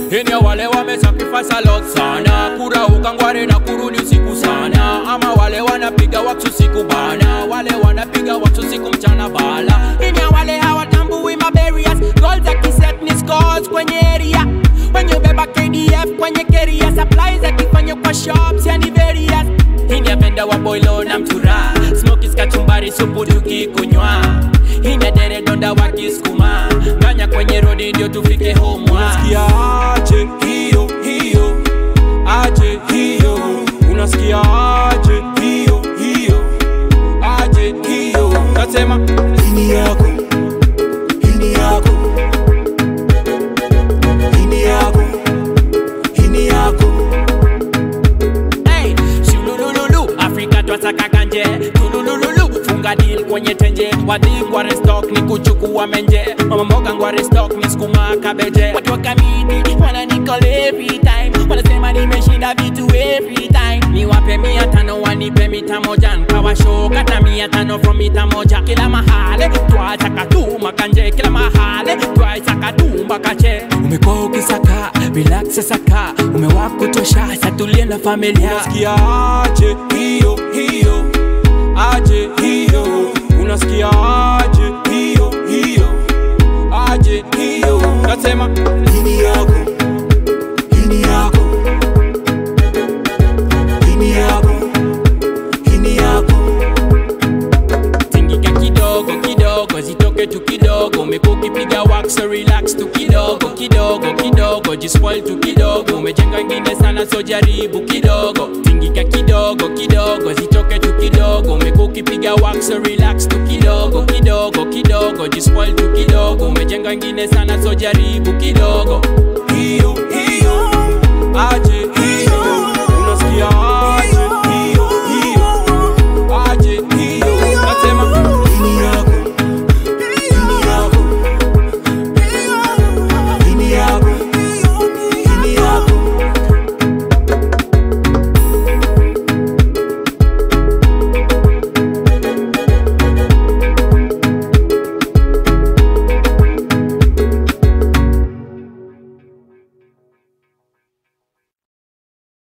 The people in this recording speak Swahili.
ini ya wale wame sacrifice a lot sana kurauka ngware na kurudi usiku sana ama wale wanapiga waksu siku bana wale wanapiga waksu siku mchana bala ini ya wale hawatambui mabarias goals za kiset ni scores kwenye area wenye beba KDF kwenye keria supplies akifanya kwa shops yani various hini apenda wa boilo na mtura smokies kachumbari supu tukikunywa hini dere donda wakisukuma nganya kwenye rodi ndio tufike home Unasikia aje hiyo hiyo, aje hiyo, unasikia aje hiyo hiyo, aje hiyo, nasema hini yako, hini yako, hini yako, hini yako. Hey, shulululu Afrika twasaka kanje tulululu funga deal kwenye tenje wadhi ngware stock ni kuchukua menje mama mboga ngware stock ni sukuma kabeje watu wa kamiti wana nicall every time wanasema nimeshinda vitu every time niwape mia tano wanipe mita moja nkawashow kata mia tano from mita moja kila mahale twasaka tu makanje kila mahale twasaka tu makache umekuwa ukisaka relax saka umewakutosha satulie na familia Unasikia aje hiyo hiyo, aje hiyo, unasikia aje hiyo hiyo, aje hiyo, nasema hini yako, hini yako, hini yako, hini yako. tingika kidogo kidogo zitoke tu kidogo umekuwa ukipiga wax so relax tu kidogo kidogo kidogo jispoil tu kidogo umejenga ingine sana so jaribu kidogo tingika kidogo kidogo zitoke tu kidogo umekuwa ukipiga wax so relax tu kidogo kidogo kidogo jispoil tu kidogo umejenga ingine sana so jaribu kidogo